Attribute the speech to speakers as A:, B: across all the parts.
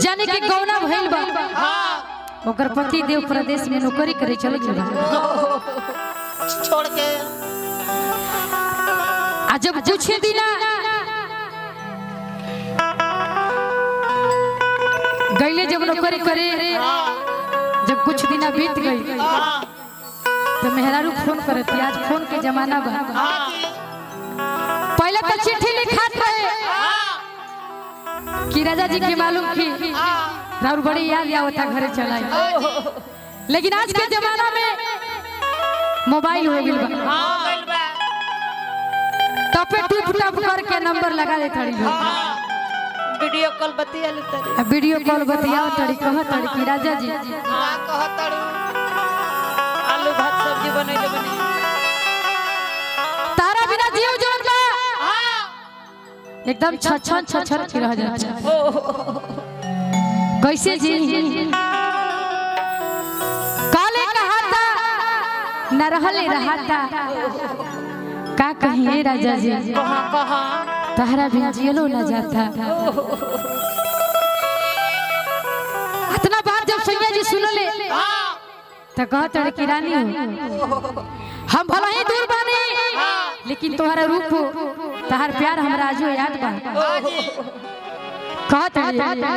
A: जाने के गौना भइल बा ओकर पति देव प्रदेश में नौकरी करे चले चला
B: छोड़ के
A: आ जब कुछ दिना गईले जब नौकरी करे जब कुछ दिना बीत गई तो मेहरारू फोन करती आज फोन के जमाना बा पहले तो चिट्ठी लिखात रहे कि राजा जी के मालूम की राउर बड़ी याद आवता घरे चलाई लेकिन आज के जमाना में मोबाइल हो गइल बा टपे टूप टप करके नंबर लगा दे तड़ी लोग
B: वीडियो कॉल बतिया ले तरी
A: आ वीडियो कॉल बतियाओ तड़ी कह तड़ी कि राजा जी
B: का कहतड़ी आलू भात सब्जी बनैले बनी
A: तारा बिना जीव जवन बा एकदम छछन छछन के रह जाता कैसे जी काले कहा था न रहले रहा था का कहिए राजा जी
B: कहाँ कहाँ
A: तहरा बिना जियलो न जाता इतना बात जब सैया जी सुनले तो कहत रहे कि रानी हो हम भला ही दूर बानी लेकिन तुम्हारा रूप तहार प्यार हमरा आजो याद बा कहत रहे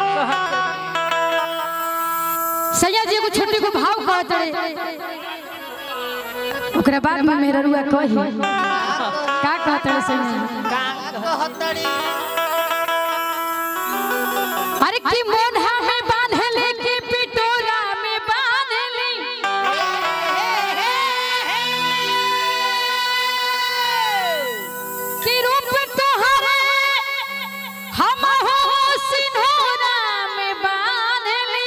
A: सैया जी एगो छोटी को भाव कहत रहे ओकरा बाद में मेरा रुआ कही का कहत रहे सैया जी?
B: कहतड़ी
A: अरे की मोढ़ा में बांधले की पिटोरा में बांधली की रूप तोहरे हम हो सिंधोरा में बांधली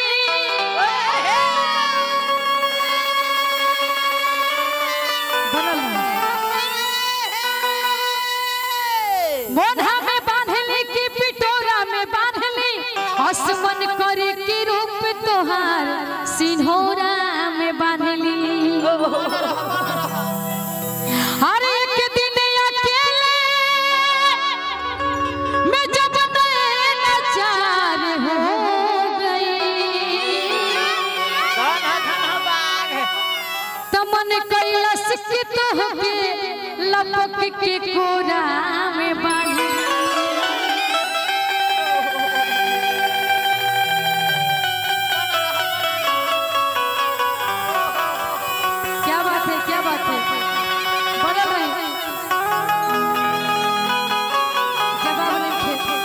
A: बनल ना। मोढ़ा में बांधली की पिटोरा में बांधली आसमान करे की रूप तोहार सिंहोरा में बांधली अरे एक दिन अकेले मैं जब नचार हो गई तो मन कैलस की तोहके लपक के कोरा में बांधी क्या बात है क्या बात है बदल रही जवाब नहीं थे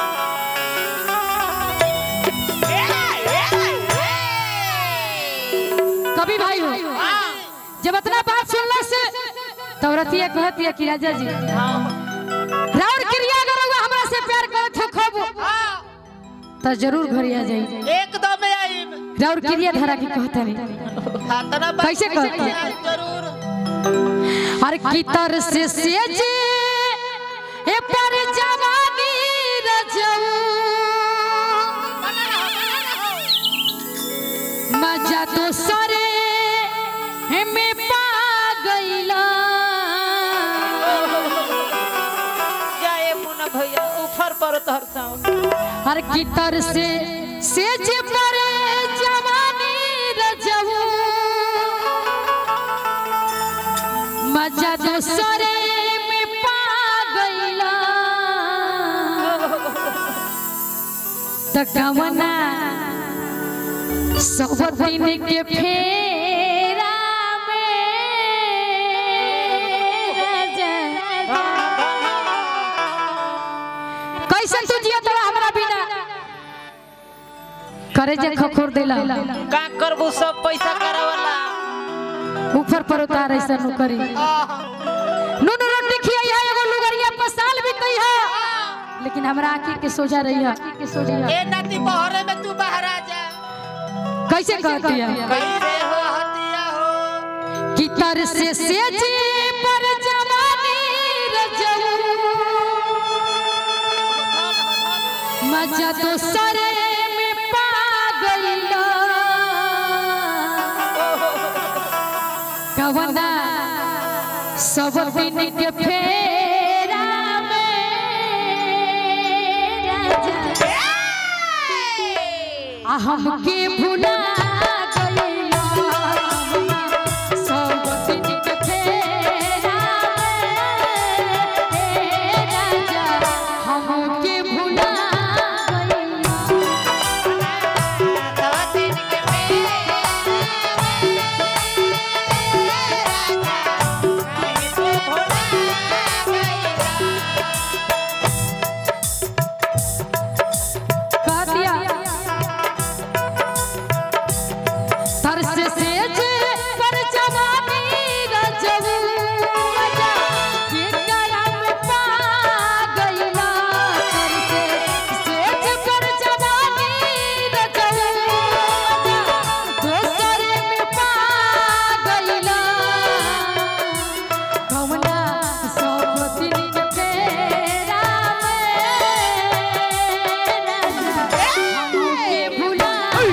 A: कभी भाई हो जब इतना बात सुनला से तो रतिया कहती है कि राजा जी राउर क्रिया करोगे हमरा से प्यार करत हो खब तो जरूर घर आ जाई
B: एकदम आई
A: राउर क्रिया धरा की कहता नहीं
B: खातना बात
A: कैसे कहता?
B: जरूर
A: और की तर से सेज ए पर जवानी रजऊ मजा तो सरे में पा गईला
B: जाए मुन्ना भैया ऊपर पर तोहर साउंड
A: हर की तर से सेज पर जवानी रजऊ मजा तो सरे में पा गईला तकवना सब दिन के फेरा में राजा कैसे तू जिया तोरा हमरा बिना करे जे खखोर देला
B: का करबू सब पैसा करावला
A: ऊपर पर उतार ऐसा नु करी नून रोटी खिया एगो लुगरिया पसाल भी कही है लेकिन हमरा आंखी के सोजा रही है के सोजा
B: ए नाती बहरे में तू बाहर आ जा
A: कैसे कहती है
B: कैसे हो हतिया हो
A: कि तर से सेज पर जवानी रजऊ मजा तो सरे में पा गईला कवना सब दिन के फेरा में राजा आ हमके भुला गइला सब दिन के फेरा में, ए राजा हमके भुला गइला कह दिया तरस सेज पर जवानी रजऊ मजा के करम पा गइला तरस सेज पर जवानी रजऊ मजा दोसर में पा गइला कवना सब दिन के फेरा में हमके भुला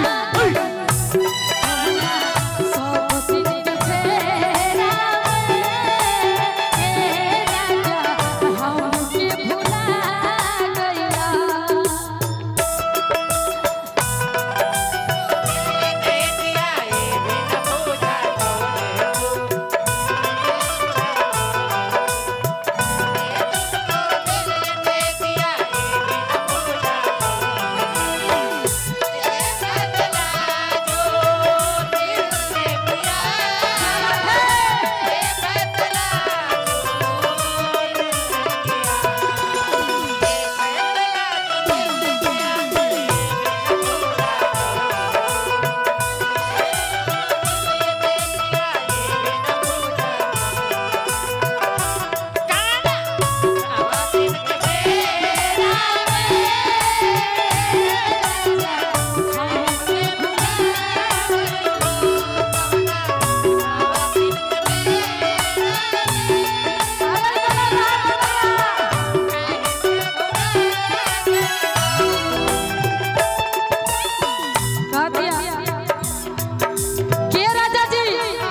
A: के राजा जी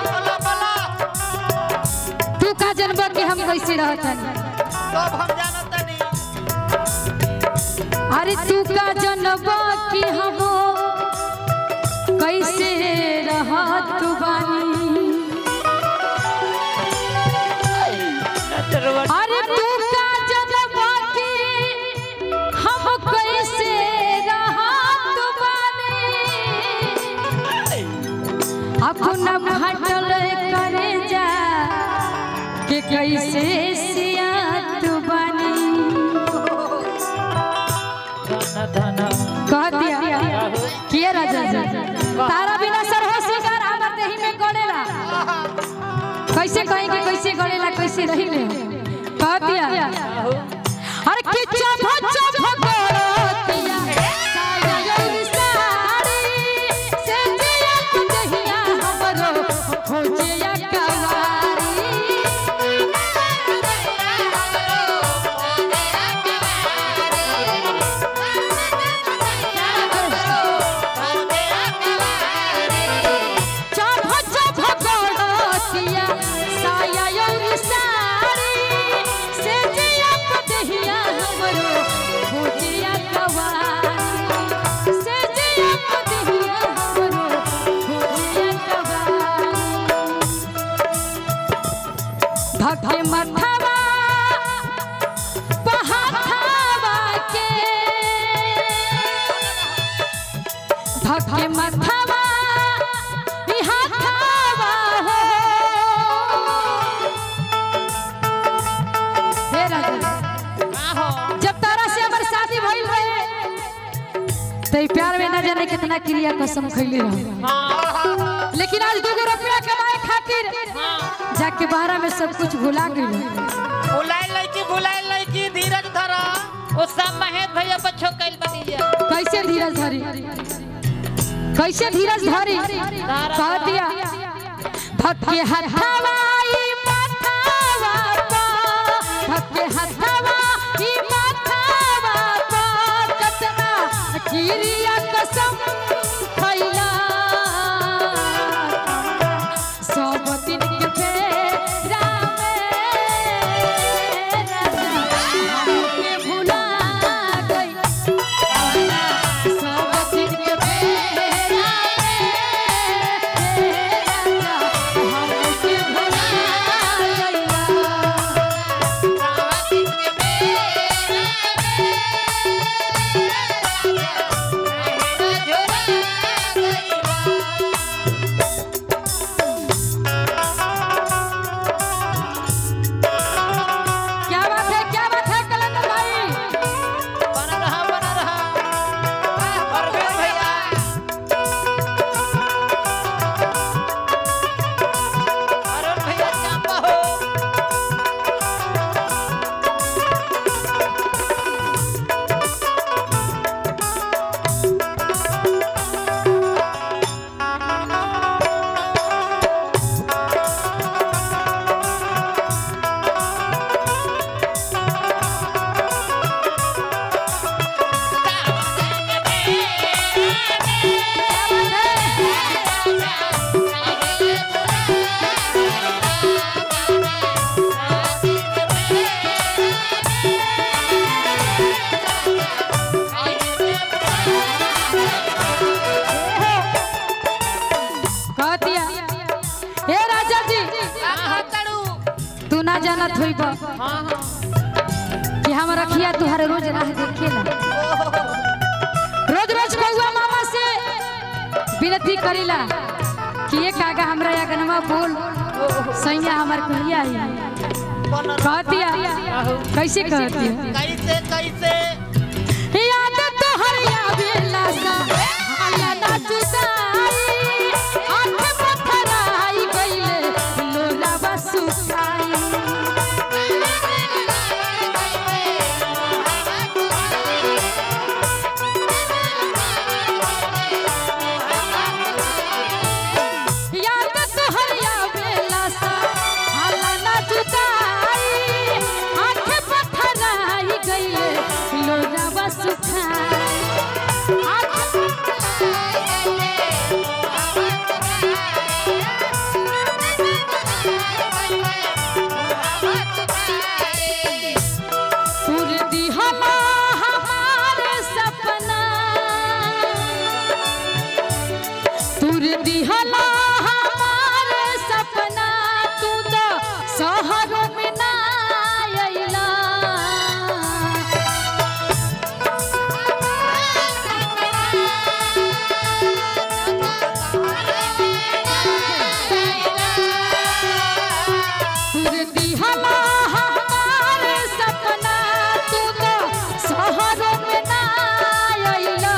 A: तू का जनबा के हम कैसे रहत हनी
C: सब हम जानत नहीं
A: अरे तू का जनबा कि हम कैसे रहत बानी अरे तू का जनबा कि हम कैसे रहत बानी अपना फटल करे जा के कैसे सियात बानी कह दिया के राजा जी तारा बिना सर हो सिंगार हमर देही में गड़ेला कैसे कहेंगे कैसे गड़ेला कैसे रहिले कह दिया अरे कि चभ चभ गड़तिया साया यौरी साड़ी से जिया दहिया हमरो खोजिया कवारी चभ चभ गड़तिया साया यौरी साड़ी से जिया दहिया हमरो खोजिया कवारी से जिया दहिया हमरो खोजिया कवारी भगे मथवा पहाथवा के भगे मथवा बिहाथवा हो हे राजा जब तारा से हमर शादी भइल रहे तो प्यार में न जाने कितना क्रिया कसम खैले रहे लेकिन आज दूगो रुपया कमाए खातिर जाके बाहरा में सब कुछ भुला गई
C: भुलाए लड़की भुलाए लड़की धीरज धरा
B: वो सब महेश भैया बच्चों कैल बनी जा
A: कैसे धीरज धरी कैसे धीरज धरी कह दिया भक्के हथवाई माथावा पा भक्के हथवाई माथावा पा कतना किरिया कसम खैला सब दिन के फेरा में हमके भुला गई सब दिन के फेरा जानत होइब
B: हाँ हाँ
A: कि हम रखिया तुहरे रोज राह देखेला रोज रोज कौआ मामा से विनती करीला कि ये कागा हमरा अगनमा बोल सैया हमार कहिया आई कहतिया कैसे कहतिया
C: कैसे कैसे
A: याद तोहर आवेला सा आया ना जुदाई आंख पथराई गइले लोला बसुकाई याद तोहर आवेला सा आया ना जुदाई आंख पथराई गइले लोला बसुकाई सुर दिहला हमार सपना सुर दिहला हमार सपना तू तो शहर में ना अइला सुर दिहला हमार सपना तू तो शहर में ना अइला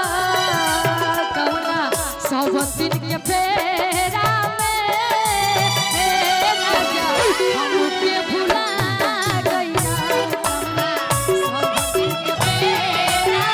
A: कहुना सब दिन के फेरा में हे राजा हमके भुला गइला सब दिन के फेरा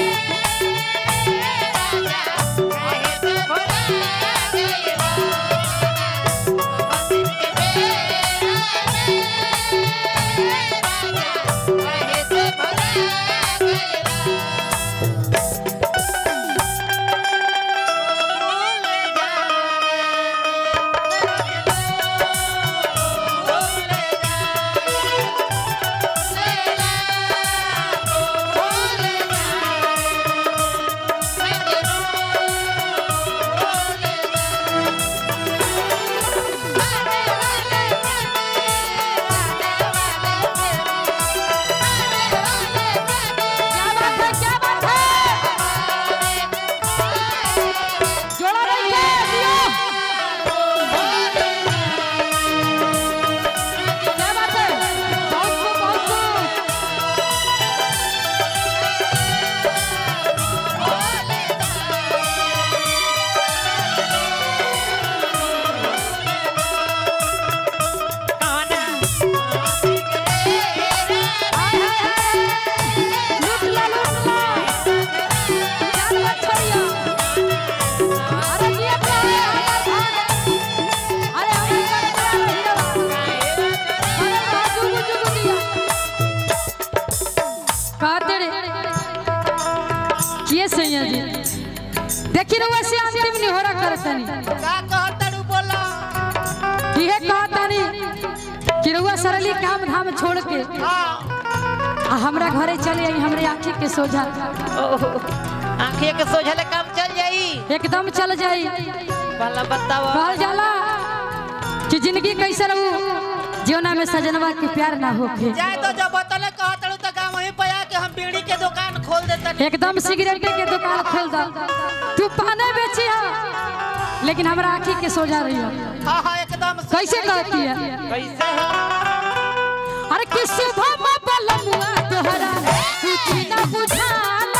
A: क्या बात है क्या बात है जोड़ा रहिए दियो क्या बात है बहुत खूब बहुत खूब हाय हाय हाय लूट ला लूट ला जान मत छोड़ियो अरे ये क्या है अरे हम कर हीरो अरे बाजू बुजू दिया कहते रे किए सैया जी देखी रहुआ से अंतिम नहीं हो रहा करतनी
C: का कहतड़ू बोला
A: इहे कहतनी कि रहुआ सरली काम धाम छोड़ के
C: हाँ
A: आ हमरा घरे चले आई हमरे आंखी के सोझा
B: आंखिया के सोझले काम चल जाई
A: एकदम चल जाई
B: भला बताओ
A: कहल जाला कि जिंदगी कैसे रहू जीवना में सजनवा के प्यार ना होके
C: जाए तो जब बतले कहतड़ू तो गाँव वहीं पे आके हम बीड़ी के दुकान खोल देते
A: एकदम सिगरेट के दुकान खोल दा तू पाने बेची है लेकिन हमरा आंखी के सोझा रही हो
C: हाँ हाँ एकदम
A: कैसे कहती है
B: कैसे है
A: अरे किस सुबह में बलमुआ तोहरा कुछ ना बुझाला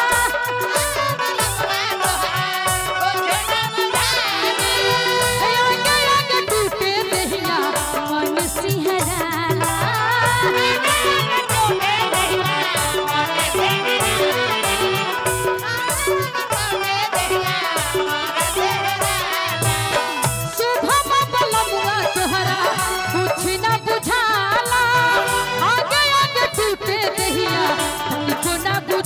A: अंग अंग टूटे दहिया मन सिहराला सुबह में बलमुआ तोहरा कुछ ना बुझाला अंग अंग टूटे दहिया हमको ना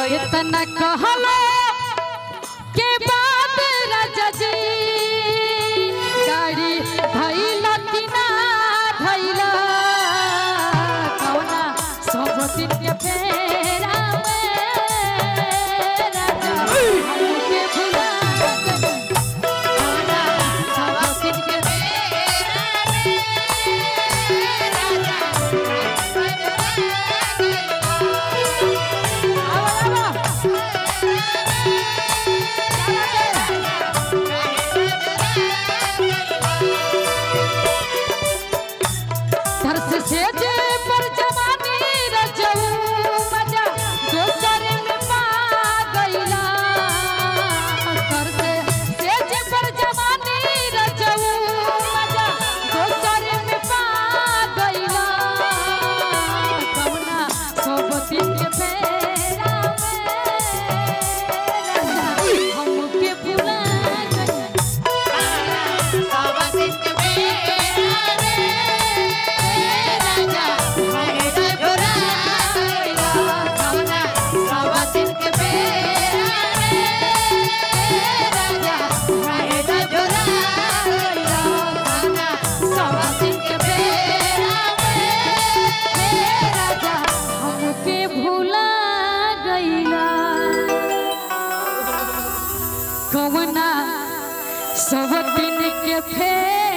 B: भैया
A: इतना कहलो के बाद राजा जी गाड़ी धैला कि ना धैला कौना सब दिन के फेरा में राजा हमके भुला गइल। कौना सब दिन के आवा, आवा। धरस से जे पर जवानी रजऊ मजा दोसर में पा गइला धरस से जे पर जवानी रजऊ मजा दोसर में पा गइला कौना सब दिन के फेरा में हमके भुला गइल हमके भुला गइला कवना सब दिन के फेर